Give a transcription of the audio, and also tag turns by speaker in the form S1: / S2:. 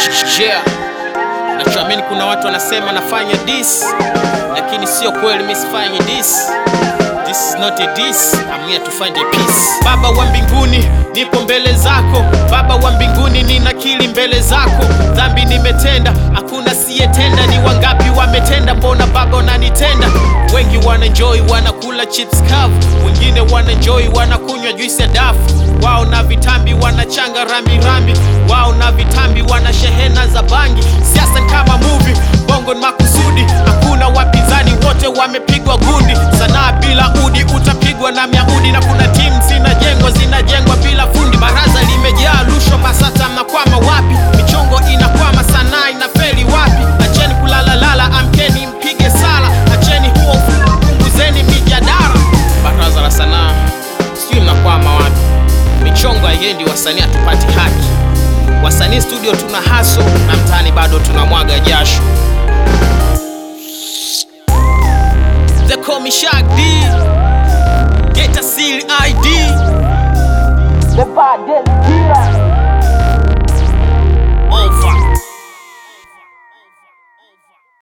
S1: Yeah. Nachoamini kuna watu wanasema nafanya this, lakini sio kweli, mimi sifanyi this. This is not a diss, I'm here to find a peace. Baba wa mbinguni, nipo mbele zako. Baba wa mbinguni, ninakiri mbele zako. Dhambi nimetenda, hakuna siyetenda. Ni wangapi wametenda? Mbona Baba unanitenda? Wengi wanaenjoy, wanakula chips kavu, wengine wanaenjoy, wanakunywa juisi ya dafu. Wao na vitambi wanachanga rambi rambi, wao na vitambi wana shehena za bangi. Siasa ni kama movie, bongo ni makusudi, hakuna wapinzani, wote wamepigwa gundi. Sanaa bila udi utapigwa na miaudi, na kuna timu zinajengwa zinajengwa bila fundi. Baraza limejaa rushwa, BASATA mnakwama wapi? Michongo inakwama, sanaa inafeli wapi? Acheni kulalalala, amkeni mpige sala, acheni huo ufu- punguzeni mijadala. Baraza la sanaa, sijui mnakwama wapi? Michongo haiendi, wasanii hatupati haki. Wasanii studio tuna haso na mtaani bado tunamwaga jasho. They call me Shaq D.